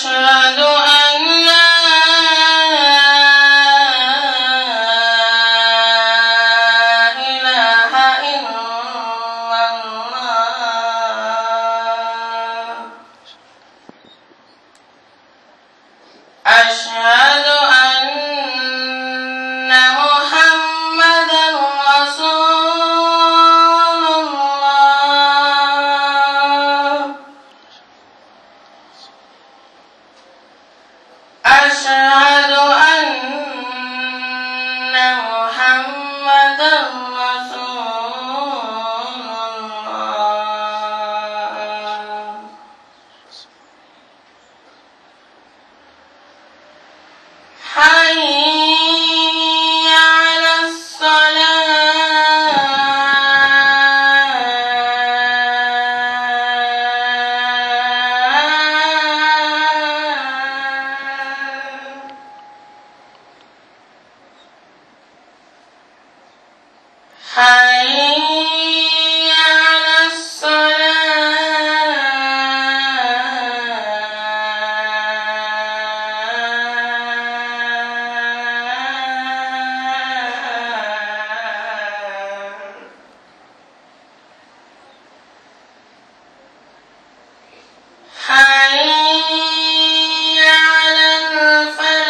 أشهد أن لا إله إلا الله أشهد أن محمدا رسول الله أشهد أن محمدا رسول الله حي على الصلاة حي على الصلاة حي على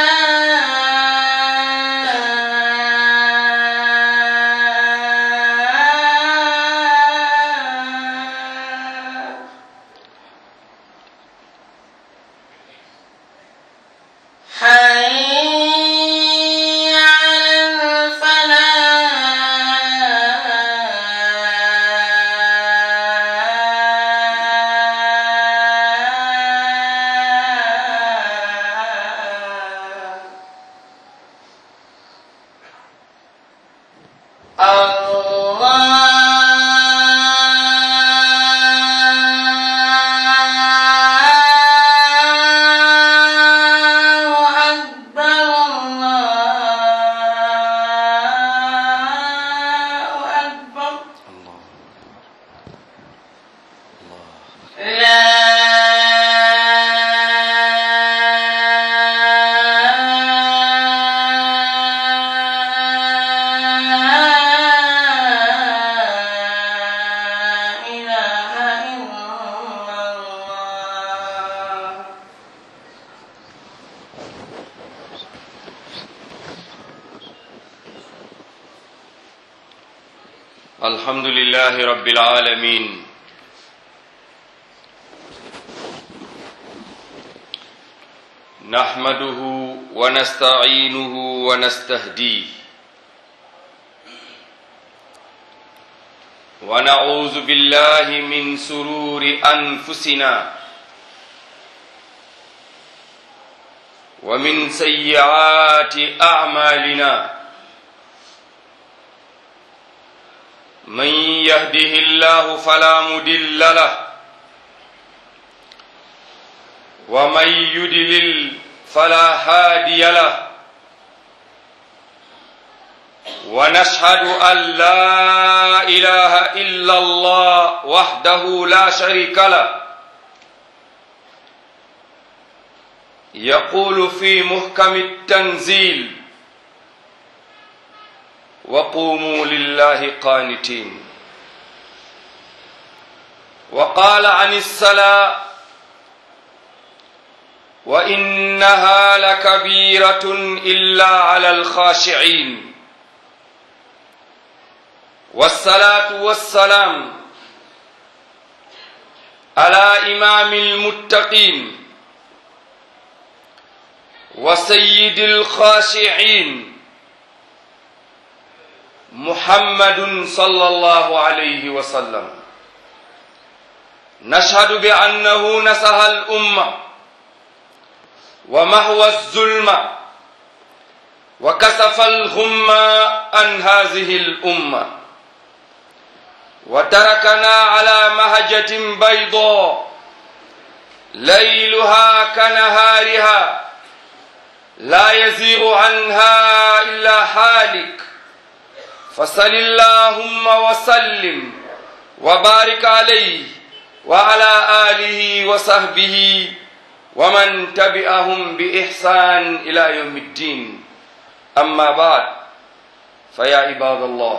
الفلاح حي على الفلاح الله أكبر الله أكبر لا إله إلا الله الحمد لله رب العالمين نحمده ونستعينه ونستهديه ونعوذ بالله من سرور أنفسنا ومن سيئات أعمالنا من يهده الله فلا مدل له ومن يدلل فلا هادي له ونشهد أن لا إله إلا الله وحده لا شريك له يقول في محكم التنزيل وقوموا لله قانتين وقال عن الصلاة وإنها لكبيرة إلا على الخاشعين والصلاة والسلام على إمام المتقين وسيد الخاشعين محمد صلى الله عليه وسلم نشهد بأنه نصح الأمة ومهوى الظلم وكسف الغم عن هذه الأمة وتركنا على مهجة بيضاء ليلها كنهارها لا يزيغ عنها إلا حالك فصل اللهم وسلم وبارك عليه وعلى آله وصحبه ومن تبعهم بإحسان إلى يوم الدين أما بعد فيا عباد الله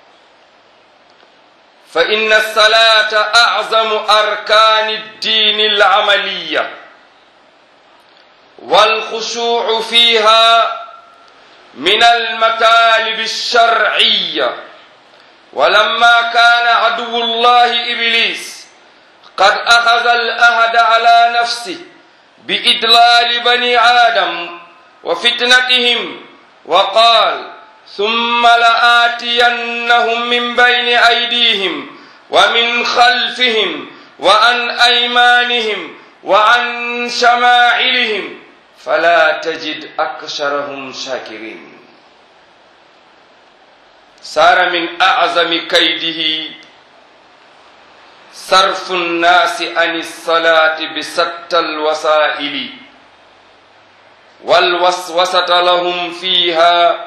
فإن الصلاة أعظم أركان الدين العملية والخشوع فيها من المطالب الشرعية ولما كان عدو الله إبليس قد أخذ الأهد على نفسه بإدلال بني آدم وفتنتهم وقال ثم لآتينهم من بين أيديهم ومن خلفهم وعن أيمانهم وعن شمائلهم فلا تجد أكثرهم شاكرين صار من أعظم كيده صرف الناس عن الصلاة بشتى الوسائل والوسوسة لهم فيها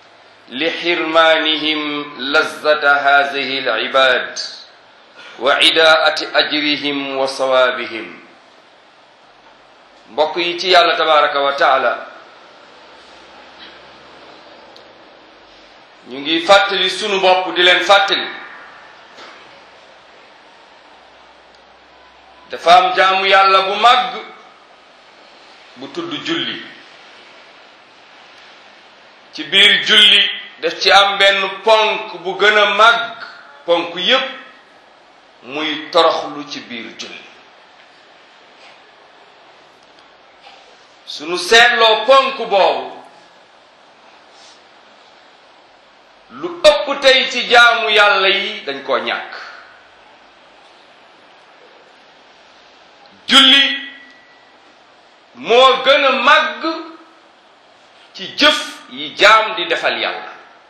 لحرمانهم لذة هذه العباد وعداءة أجرهم وصوابهم mbokk yi ci yàlla tabaraka wa taala ñu ngi fàttali sunu bopp di leen fàttali dafa am jaamu yàlla bu màgg bu tudd julli ci biir julli daf ci am benn ponk bu gën a màgg ponk yépp muy toroxlu ci biir julli sunu seetloo ponk boobu lu ëpp tey ci jaamu yàlla yi dañ koo ñàkk julli moo gën a màgg ci jëf yi jaam di defal yàlla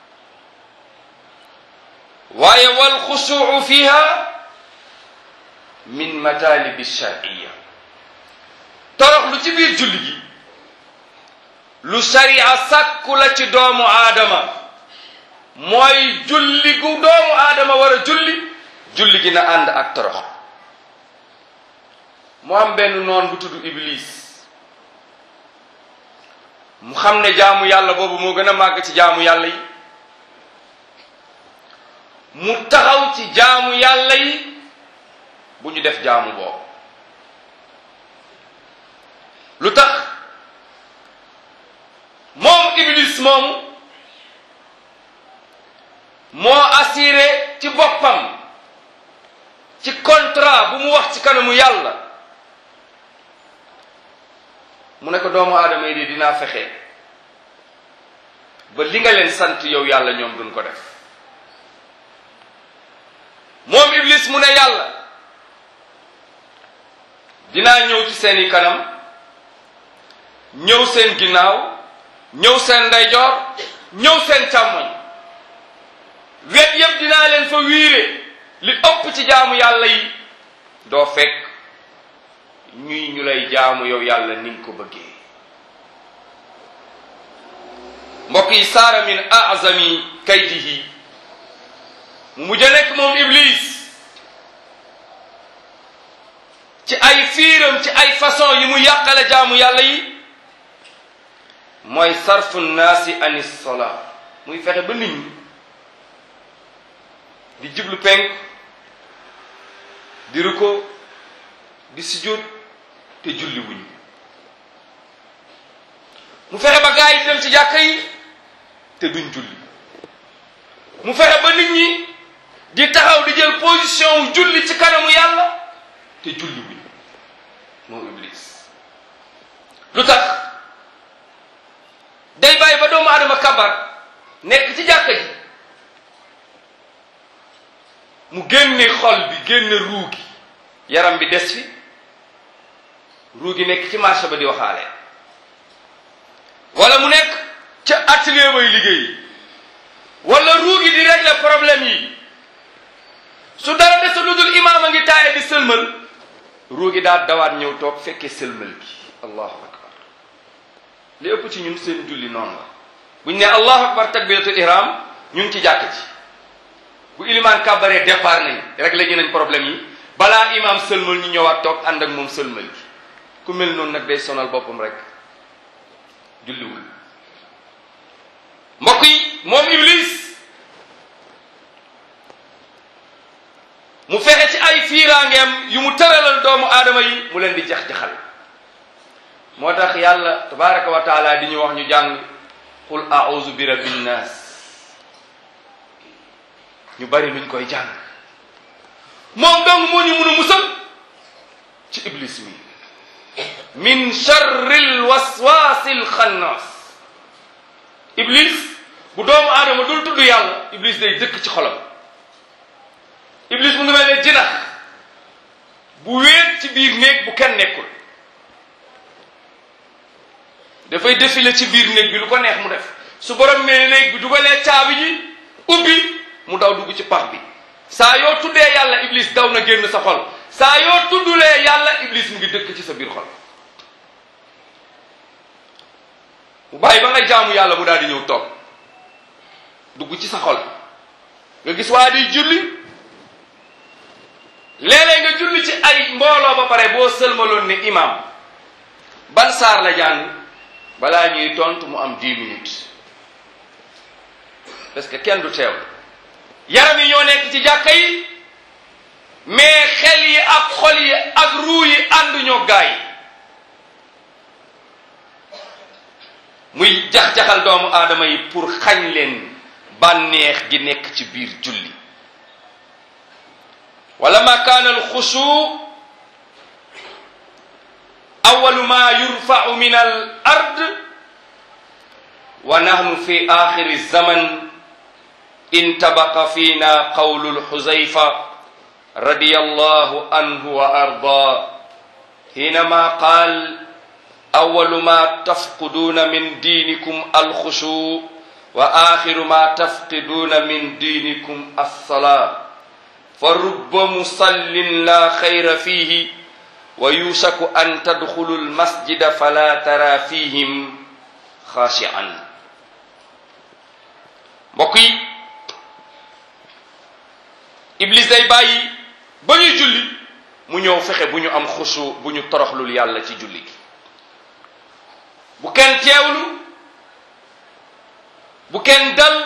waaye wal xusuu fiha min matalibi shar'iyya torox lu ci biir julli gi lu sariya sàkku la ci doomu aadama mooy julli gu doomu aadama war a julli julli gi na ànd ak torox mu am benn noon bu tudd iblis mu xam ne jaamu yàlla boobu moo gën a màgg ci jaamu yàlla yi mu taxaw ci jaamu yàlla yi bu ñu def jaamu boobu lu tax moom iblis moomu moo assuré ci boppam ci contrat bu mu wax ci kanamu yàlla mu ne ko doomu aadama yi di dinaa fexe ba li nga leen sant yow yàlla ñoom duñ ko def moom iblis mu ne yàlla dinaa ñëw ci seeni kanam ñëw seen ginnaaw ñëw seen ndeyjoor ñëw seen càmmoñ wet yëpp dinaa leen fa wiire li ëpp ci jaamu yàlla yi doo fekk ñuy ñu lay jaamu yow yàlla ni nga ko bëggee mbokk yi saara min azami kaydihi mu mujj a nekk moom iblis ci ay fiiram ci ay façon yi mu yàqale jaamu yàlla yi mooy sarfu naasi ani sola muy fexe ba nit ñi di jublu penk di ruko di sujjóot te julli wuñu mu fexe ba gaa yi di dem ci jàkka yi te duñ julli mu fexe ba nit ñi di taxaw di jël position wu julli ci kanamu yàlla te julli wuñu moom iblis lu tax day bàyyi ba doomu aadama kabar nekk ci jàkka ji mu génne xol bi génne ruu gi yaram bi des fi ruu gi nekk ci marché ba di waxaale wala mu nekk ca atelier bay liggéey wala ruu gi di régler problème yi su dara des lu dul imaam a ngi taaye di sëlmal ruu gi daa dawaat ñëw toog fekkee sëlmal gi allahu akbar li ëpp ci ñun seen julli noonu la buñ ne allahu akbar takbiratul ihram ñu ngi ci jàkk ci bu ilimaan kàbbaree départ nañ rek léegi nañ problème yi balaa imaam sëlmal ñu ñëwaat toog ànd ak moom sëlmal gi ku mel noonu nag day sonal boppam rek julliwul mbokk yi moom iblis mu fexe ci ay fiiraangeem yu mu tëralal doomu aadama yi mu leen di jax-jaxal moo tax yàlla tabaraka wa taala di ñu wax ñu jàng qul a'udhu bi rabbin nas ñu bari luñ koy jàng moom dong moo ñu mun a musal ci iblis mi min charril waswasil xannaas iblis bu doomu aadama dul tudd yàlla iblis day dëkk ci xolam iblis mu ngi mel ne jinax bu wéet ci biir néeg bu kenn nekkul dafay défilé ci biir néeg bi lu ko neex mu def su borom mel néeg bi dugalee caabi ji ubbi mu daw dugg ci pax bi saa yoo tuddee yàlla iblis daw na génn sa xol saa yoo tuddulee yàlla iblis mu ngi dëkk ci sa biir xol mu bàyyi ba nga jaamu yàlla mu daal di ñëw toog dugg ci sa xol nga gis waa di julli léeg-léeg nga julli ci ay mbooloo ba pare boo sëlmaloon ne imam ban saar la jàng balaa ñuy tontu mu am dix minutes parce que kenn du teew yaram yi ñoo nekk ci jàkka yi mais xel yi ak xol yi ak ruu yi ànduñoo gaay muy jax-jaxal doomu aadama yi pour xañ leen bànneex gi nekk ci biir julli wala ma kaana alxushu awalu ma yurfau min al ard wa nahnu fi axiri zaman intabaqa fina qawlu lxuzayfa رضي الله عنه وأرضاه حينما قال أول ما تفقدون من دينكم الخشوع وآخر ما تفقدون من دينكم الصلاة فرب مصل لا خير فيه ويوشك أن تدخلوا المسجد فلا ترى فيهم خاشعا بقي إبليس day bàyyi ba ñuy julli mu ñëw fexe bu ñu am xusu bu ñu toroxlul yàlla ci julli gi bu kenn teewlu bu kenn dal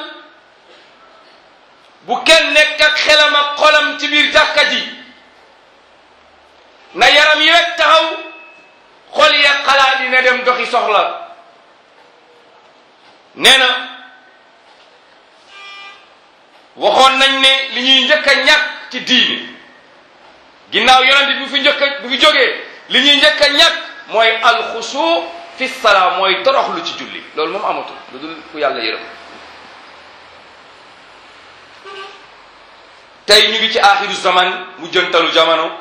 bu kenn nekk ak xelam ak xolam ci biir jàkka ji na yaram yi rek taxaw xol ya xalaat yi ne dem doxi soxla nee na waxoon nañ ne li ñuy njëkk a ñàkk ci diine ginnaaw yonent bi fi njëkk a bu fi jógee li ñuy njëkk a ñàkk mooy alxusu fi salaa mooy toroxlu ci julli loolu moom amatul lu dul ku yàlla yërëm tey ñu ngi ci axiru zaman mu jëntalu jamono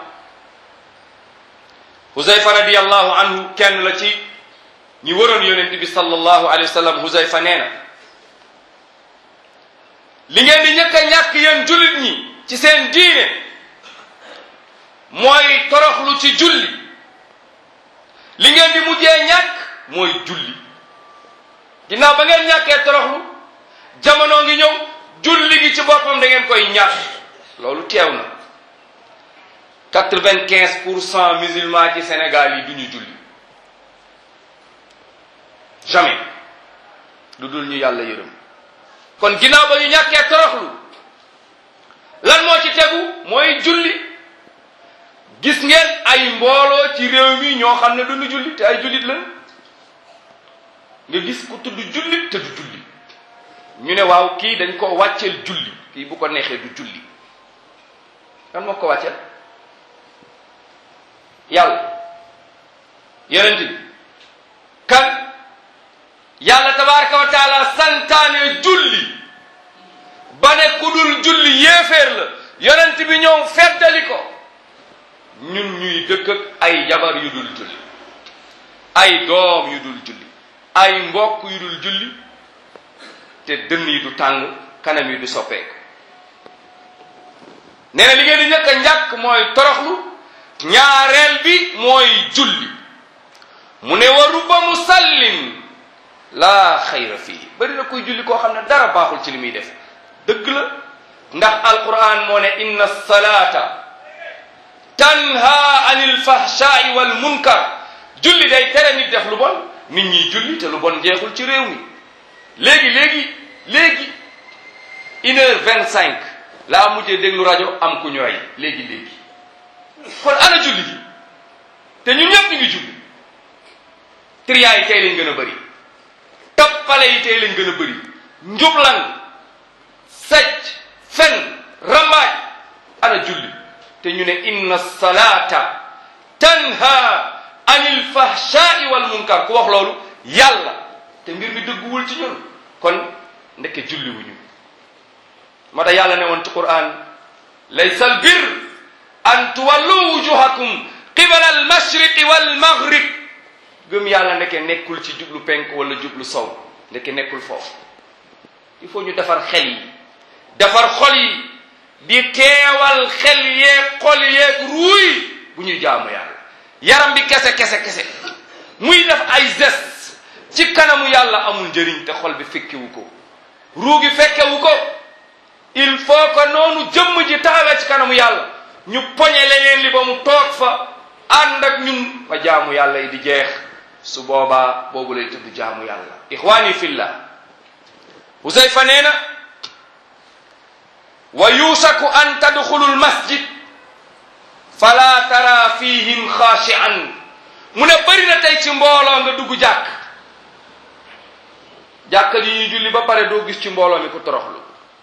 Huzayfa radiyallahu anhu kenn la ci ñi waroon yonent bi sallallahu alayhi wa sallam Huzayfa nee na li ngeen di njëkk a ñàkk yéen jullit ñi ci seen diine mooy toroxlu ci julli li ngeen di mujjee ñàkk mooy julli ginnaaw ba ngeen ñàkkee toroxlu jamono ngi ñëw julli gi ci boppam da ngeen koy ñàkk loolu teew na quatre-vingt-quinze pour cent musulmans ci Sénégal yi duñu julli jamais lu dul ñu yàlla yërëm kon ginnaaw ba ñu ñàkkee toroxlu lan moo ci tegu mooy julli gis ngeen ay mbooloo ci réew mi ñoo xam ne duñu julli te ay jullit lan nga gis ku tudd jullit te du julli ñu ne waaw kii dañ ko wàcceel julli kii bu ko neexee du julli kan moo ko wàcceel yàlla yonent bi kan yàlla tabaraka wa taala santaane julli ba ne ku dul julli yéeféer la yonent bi ñëw feddali ko ñun ñuy dëkk ak ay jabar yu dul julli ay doom yu dul julli ay mbokk yu dul julli te dënn yi du tàng kanam yi du soppeeku nee na li ngeen di njëkk a njàkk mooy toroxlu ñaareel bi mooy julli mu ne wa rubba musallin laa xayra fii bari na kuy julli koo xam ne dara baaxul ci li muy def dëgg la ndax alquran moo ne inna salata tanha anil fahshai wal munkar julli day tere nit def lu bon nit ñi julli te lu bon jeexul ci réew mi léegi léegi léegi une heure vingt cinq laa mujjee déglu rajo am ku ñu rey léegi léegi kon ana julli gi te ñun ñëpp ñu ngi julli triyaa yi tey lañ gën a bëri toppale yi tey lañ gën a bëri njublan sàcc fen rambaaj ana julli te ñu ne inna salata tanha anil fahshai wal munkar ku wax loolu yàlla te mbir mi dëgguwul ci ñun kon ndeke julli wuñu moo tax yàlla ne woon ci quran laysa al bir an tuwallu wujuhakum qibala al mashriqi wal maghrib gëm yàlla ndeke nekkul ci jublu penk wala jublu sow ndeke nekkul foofu il faut ñu defar xel yi defar xol yi di teewal xel yeeg xol yeeg ruuy bu ñuy jaamu yàlla yaram bi kese kese kese muy def ay geste ci kanamu yàlla amul njëriñ te xol bi fekkewu ko ruu gi fekkewu ko il faut que noonu jëmm ji taxawee ci kanamu yàlla ñu poñe leneen li ba mu toog fa ànd ak ñun ba jaamu yàlla yi di jeex su boobaa boobu lay tudd jaamu yàlla ixwaani fillah Huzayfa nee na wa yusaku an tadxulu lmasjid fala tara fihim xaashian mu ne bëri na tey ci mbooloo nga dugg jàkk jàkk ji ñuy julli ba pare doo gis ci mbooloo mi ku toroxlu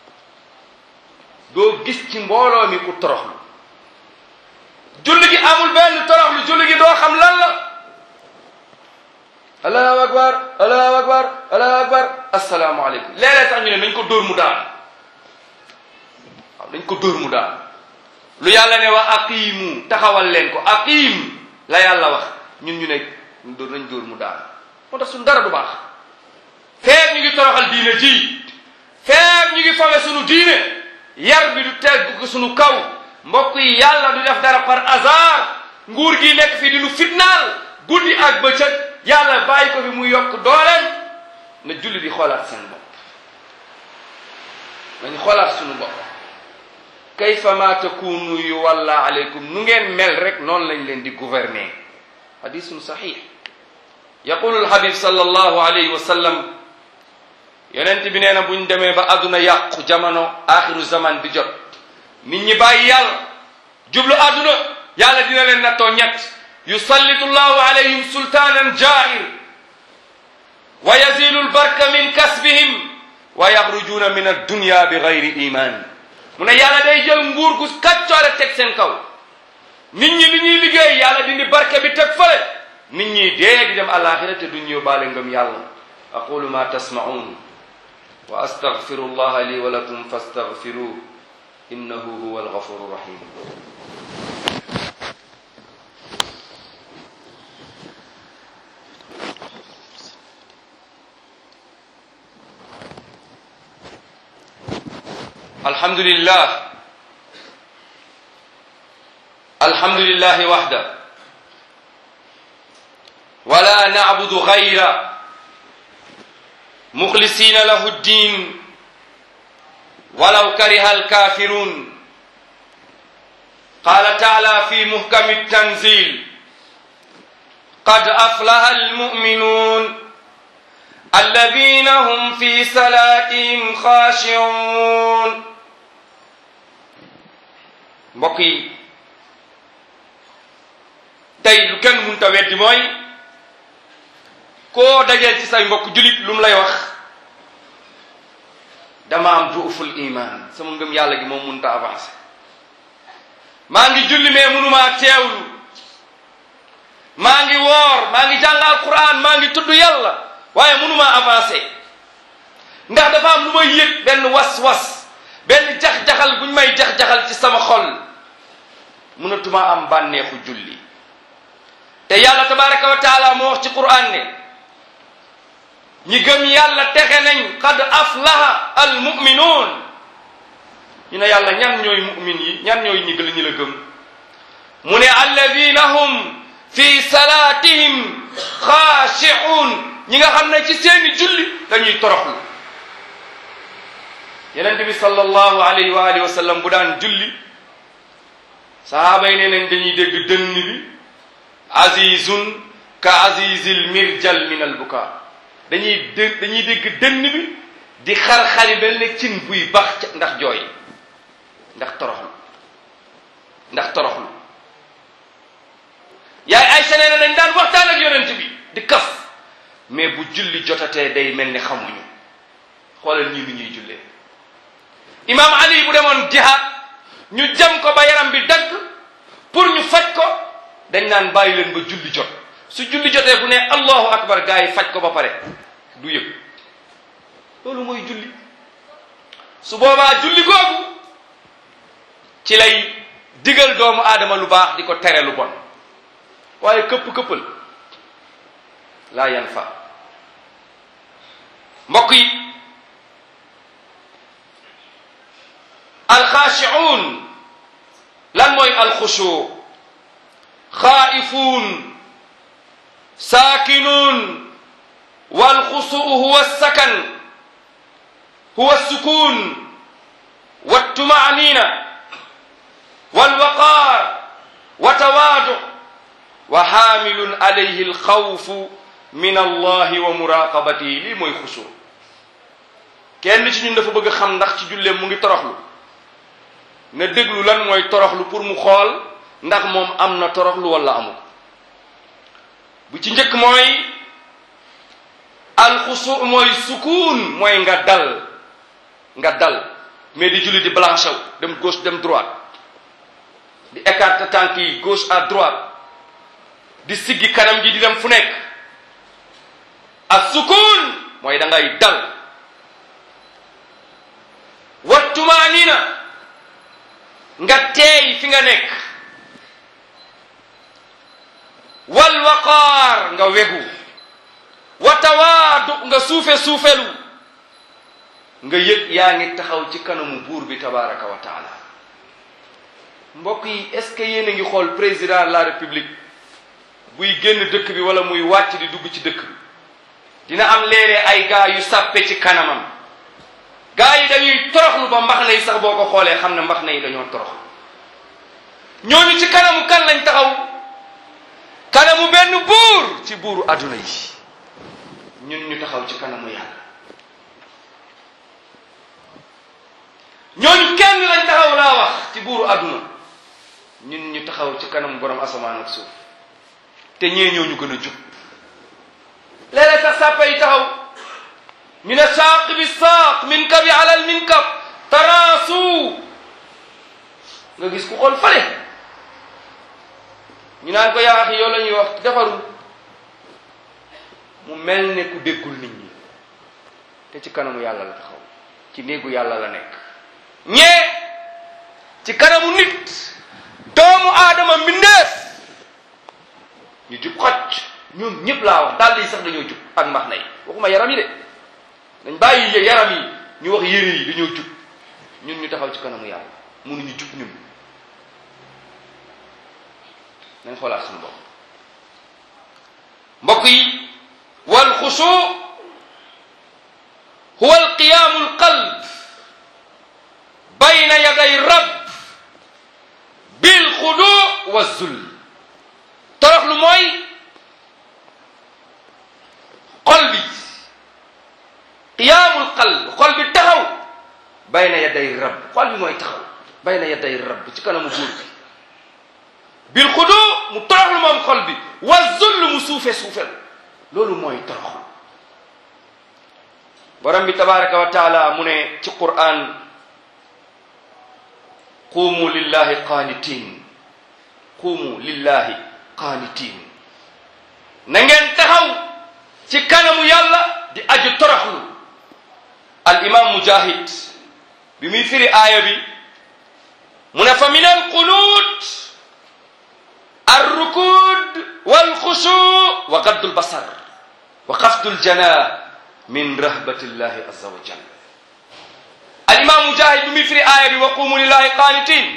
doo gis ci mbooloo mi ku toroxlu julli gi amul benn toroxlu julli gi doo xam lan la allahu akbar allahu akbar allahu akbar asalaamaaleykum léeg-léeg sax ñu ne nañ ko dóor mu daan waaw dañ ko dóor mu daan lu yàlla ne wa aqiimu taxawal leen ko aqiim la yàlla wax ñun ñu ne dóor nañ dóor mu daan moo tax suñu dara du baax feeg ñu ngi toroxal diine ji feeg ñu ngi fawe suñu diine yar bi du tegg ko suñu kaw mbokk yi yàlla du def dara par hasard nguur gi nekk fi di nu fitnaal guddi ak bëccëg yàlla bàyyi ko fi muy yokk dooleem na julli di xoolaat seen bopp nañu xoolaat suñu bopp kayfa ma takunu yu walla aleykum nu ngeen mel rek noonu lañ leen di gouverner hadisun sahih yaqulu alhabib sallallahu alayhi wa sallam yonent bi nee na buñ demee ba àdduna yàqu jamono axiru zaman bi jot nit ñi bàyyi yàlla jublu àdduna yàlla dina leen nattoo ñett yusallitu llahu alayhim sultanan jair wa yazilu lbarka min kasbihim wa yaxrujuuna min addunya bi gayri iman mu ne yàlla day jël nguur gu kàccoore teg seen kaw nit ñi li ñuy liggéey yàlla dindi barke bi teg fële nit ñi dee di dem alaxira te duñ yóbbaale ngëm yàlla aqulu ma tasmaun wa astaghfiru llaha li wa lakum fastaghfiruh innahu huwa alghafuru rahim الحمد لله الحمد لله وحده ولا نعبد غيره مخلصين له الدين ولو كره الكافرون قال تعالى في محكم التنزيل قد أفلح المؤمنون الذين هم في صلاتهم خاشعون mbokk yi tey lu kenn mënta weddi mooy koo dajeel ci say mbokk julit lu mu lay wax dama am duuful iman sama ngëm yàlla gi moom mënta avancé maa ngi julli mais mënumaa teewlu maa ngi woor maa ngi jàng alquran maa ngi tudd yàlla waaye mënuma avancé ndax dafa am lu may yëg benn was-was benn jax-jaxal buñ may jax-jaxal ci sama xol mënatuma am bànneexu julli te yàlla tabaraka wa taala moo wax ci quran ne ñi gëm yàlla texe nañ qad aflaha al muminuun ñu ne yàlla ñan ñooy mumin yi ñan ñooy ñi gën ñi la gëm mu ne alladina hum fi salaatihim xaashi'uun ñi nga xam ne ci seeni julli dañuy toroxlu yenente bi sallallahu alayhi wa alihi wa sallam bu daan julli sahaaba yi nee nañ dañuy dégg dënn bi azizun ka azizil mirjal min al buka dañuy dé dañuy dégg dënn bi di xar-xari mel ne cin buy bax ca ndax jooy ndax toroxlu ndax toroxlu yaay ay senee na dañ daan waxtaan ak yonent bi di kaf mais bu julli jotatee day mel ni xamuñu xoolal ñii nu ñuy jullee imam ali bu demoon jihaad ñu jam ko ba yaram bi dagg pour ñu faj ko dañ naan bàyyi leen ba julli jot su julli jotee bu ne allahu akbar gaa yi faj ko ba pare du yëg loolu mooy julli su boobaa julli googu ci lay digal doomu aadama lu baax di ko tere lu bon waaye këpp-këppal laa yan fa mbokk yi alxaashiuun lan mooy alxushu xaa'ifuun saakinuun walxusuu huwa sakan huwa sukun waltumaanina walwaqaar watawaadu wa xaamilun alayhi alxawfu min allahi wa muraqabatihi lii mooy xushu kenn ci ñun dafa bëgg xam ndax ci julleem mu ngi toroxlu na déglu lan mooy toroxlu pour mu xool ndax moom am na toroxlu wala amul bu ci njëkk mooy alxusu mooy sukuun mooy nga dal nga dal mais di julli di blanche dem gauche dem droite di écarter tànk yi gauche à droite di siggi kanam gi di dem fu nekk ak sukuun mooy da ngay dal wa tumaanina nga teey fi nga nekk wal waqaar nga wegu wa tawaadu nga suufe suufelu nga yëg yaa ngi taxaw ci kanamu buur bi tabaraka wa taala mbokk yi est ce que yéen a ngi xool président de la république buy génn dëkk bi wala muy wàcc di dugg ci dëkk bi dina am léeg-léeg ay gaa yu sàppe ci kanamam gaa yi dañuy toroxlu ba mbax na yi sax boo ko xoolee xam ne mbax na yi dañoo toroxlu ñooñu ci kanamu kan lañ taxaw kanamu benn buur ci buuru adduna yi ñun ñu taxaw ci kanamu yàlla ñooñu kenn lañ taxaw laa wax ci buuru adduna ñun ñu taxaw ci kanamu borom asamaan ak suuf te ñee ñoo ñu gën a jub léeg-léeg sax sàppa yi taxaw ñu ne saaq bi saaq min kabi alal min kab taraasu nga gis ku xool fale ñu naan ko yaa axi yow la ñuy wax defarul mu mel ne ku déggul nit ñi te ci kanamu yàlla la taxaw ci néegu yàlla la nekk ñee ci kanamu nit doomu aadama mbindeef ñu jub xocc ñoom ñëpp laa wax dàll yi sax dañoo jub ak mbax na yi waxuma yaram yi de dañ bàyyi yaram yi ñu wax yére yi dañoo jub ñun ñu taxaw ci kanamu yàlla mënuñu jub ñun nañ xoolaat suñu bopp mbokk yi wal xusu huwa alqiyaamu alqalb bayna yaday rab bil xudu wa zul toroxlu mooy xol bi qiyaamul qalb xol bi taxaw bayna yaday rab xol bi mooy taxaw bayna yaday rab ci kanamu buur bi bil xudu mu toroxlu moom xol bi wa zull mu suufe suufel loolu mooy toroxlu borom bi tabaraka wa taala mu ne ci quran quumu lillahi qaanitin quumu lillahi qaanitin na ngeen taxaw ci kanamu yàlla di aju toroxlu al imam mujahid bi muy firi aaya bi mu ne fa min al qunut الركود والخشوع وغض البصر وخفض الجناح من رهبة الله عز وجل الإمام مجاهد بمي في آية وقوموا لله قانتين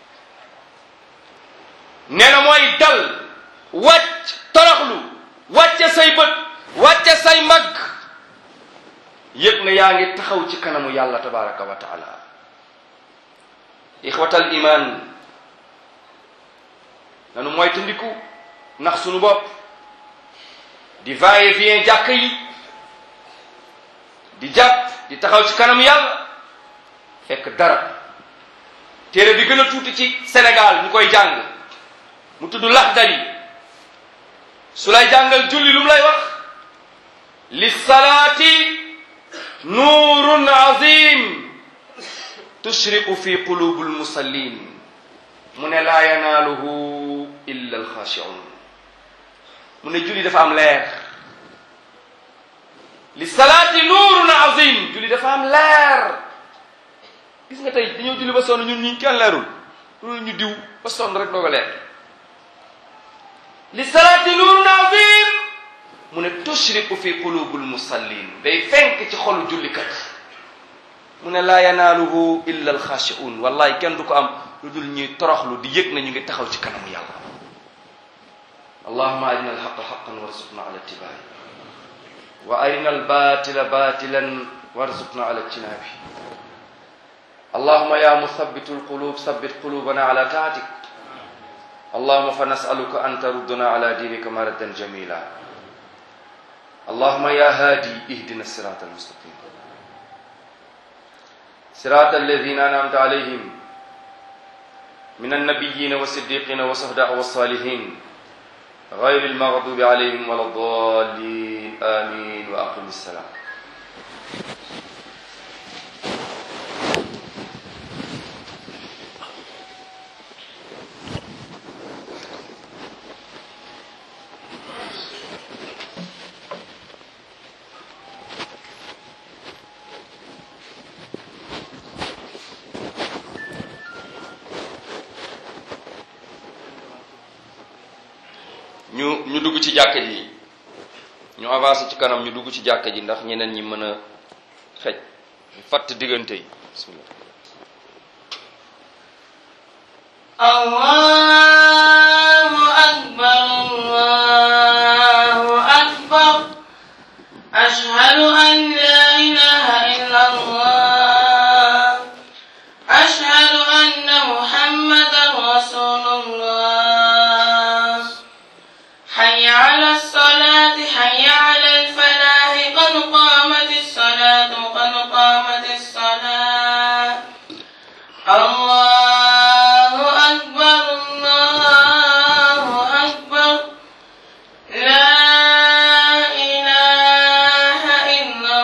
نينا موي دل وات ترخلو وات ساي بت وات ساي مغ يك na yaa ngi taxaw ci kanamu yàlla tabaraka wa taala ixwatal iman nanu moytandiku ndax sunu bopp di va et vient jàkk yi di jàpp di taxaw ci kanam yàlla fekk dara téere bi gën a tuuti ci Sénégal ñu koy jàng mu tudd Laxdari su lay jàngal julli lu mu lay wax li salaati nuurun azim tushriqu fi qulubil musallin mu ne laa yanaaluhu illa alxaashiun mu ne julli dafa am leer li salaati nuurun azim julli dafa am leer gis nga tey dañoo julli ba sonn ñun ñi kenn leerul loolu ñu diw ba sonn rek dooga leer li salaati nuurun azim mu ne tushriqu fi qulubil musallin day fenk ci xolu jullikat mu ne laa yanaaluhu illa alxaashiun wallahi kenn du ko am lu dul ñuy toroxlu di yëg na ñu ngi taxaw ci kanamu yàlla allahuma arina alxaqa xaqan warzuqna ala ittibaai wa arina albatila batilan warzuqna ala ijtinaabi allahuma ya muthabitu alqulub thabbit qulubana ala taatik allahuma fa nasaluka an taruddana ala dinika maradan jamila allahuma ya haadi ihdina sirata almustaqim sirata alladina anamta alayhim من النبيين والصديقين والشهداء والصالحين غير المغضوب عليهم ولا الضالين آمين وأقم السلام ñu ñu dugg ci jàkka ji ñu avancé ci kanam ñu dugg ci jàkka ji ndax ñeneen ñi mën a xej fatt diggante yi bismillah الله أكبر الله أكبر أشهد أن لا إله إلا الله أشهد أن محمدا رسول الله حي على الصلاة حي على الفلاح قد قامت الصلاة قد قامت الصلاة الله أكبر الله أكبر لا إله إلا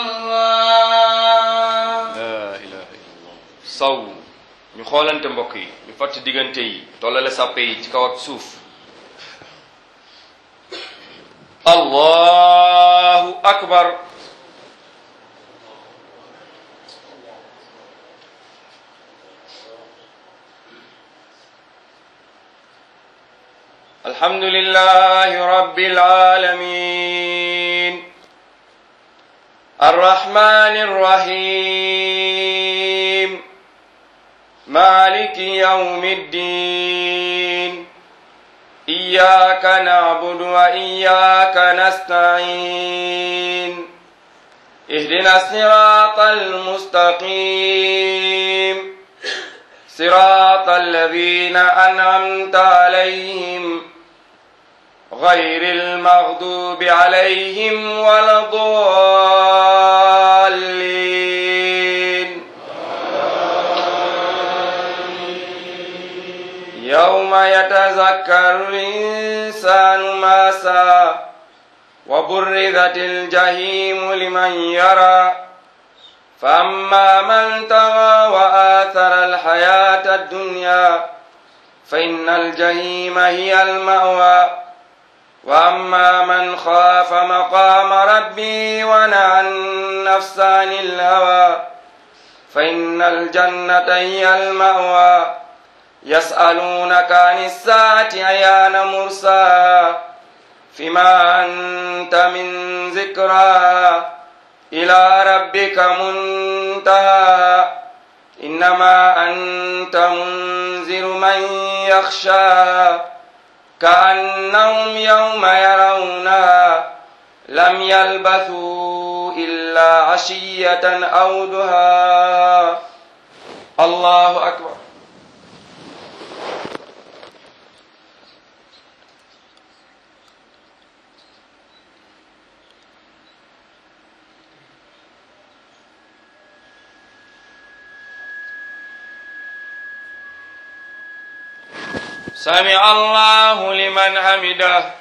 الله la ilaha illallah saw ñu xoolante mbokk yi ñu fatt diggante yi tollale sàppe yi ci kaw ak suuf allahu akbar الحمد لله رب العالمين الرحمن الرحيم مالك يوم الدين إياك نعبد وإياك نستعين اهدنا الصراط المستقيم صراط الذين أنعمت عليهم غير المغضوب عليهم ولا الضالين يوم يتذكر الإنسان ما سعى وبرزت الجحيم لمن يرى فأما من طغى وآثر الحياة الدنيا فإن الجحيم هي المأوى وأما من خاف مقام ربه ونهى النفس عن الهوى فإن الجنة هي المأوى يسألونك عن الساعة أيان مرساها فيما أنت من ذكراها إلى ربك منتهى إنما أنت منذر من يخشى كأنهم يوم يرونها لم يلبثوا إلا عشية أو دها الله أكبر سمع الله لمن حمده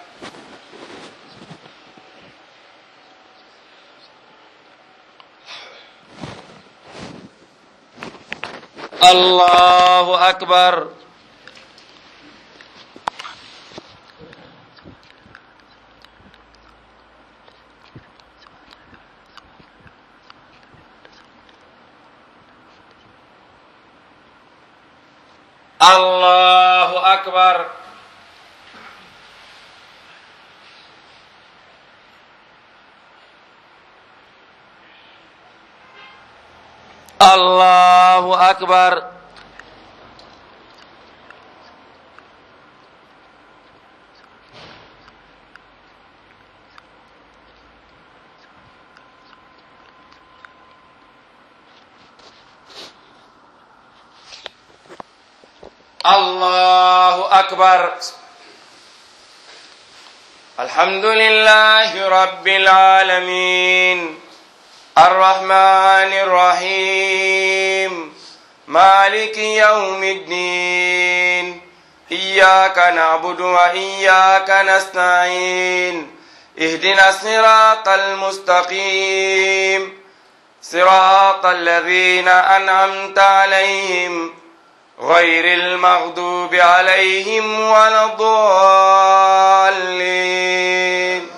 الله أكبر الله أكبر الله أكبر الله أكبر الحمد لله رب العالمين الرحمن الرحيم مالك يوم الدين إياك نعبد وإياك نستعين اهدنا الصراط المستقيم صراط الذين أنعمت عليهم غير المغضوب عليهم ولا الضالين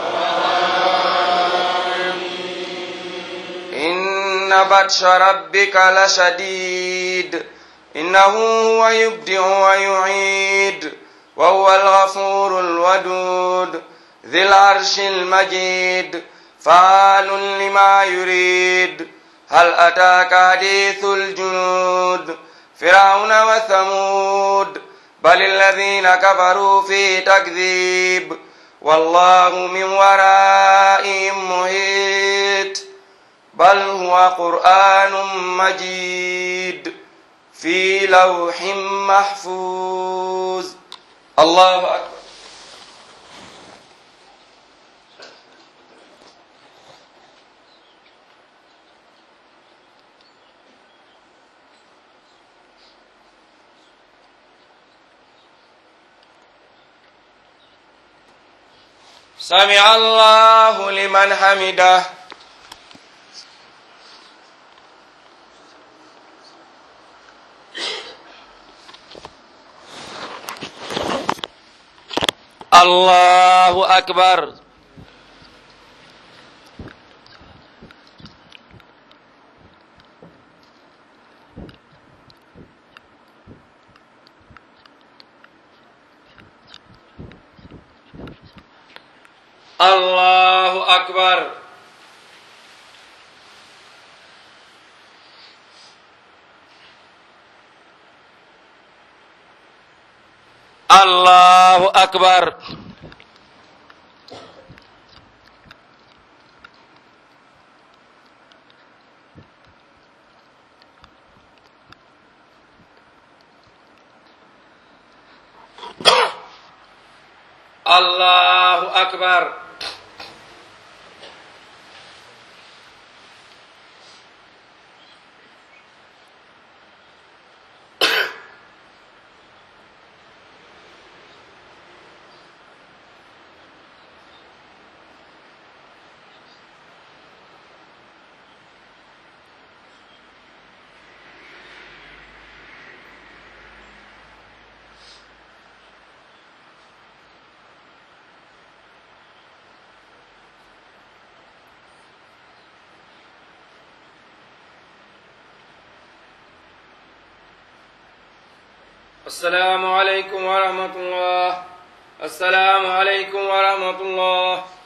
إن بطش ربك لشديد إنه هو يبدئ ويعيد وهو الغفور الودود ذي العرش المجيد فعال لما يريد هل أتاك حديث الجنود فرعون وثمود بل الذين كفروا في تكذيب والله من ورائهم محيط بل هو قرآن مجيد في لوح محفوظ الله أكبر سمع الله لمن حمده الله أكبر الله أكبر الله أكبر الله أكبر السلام عليكم ورحمة الله السلام عليكم ورحمة الله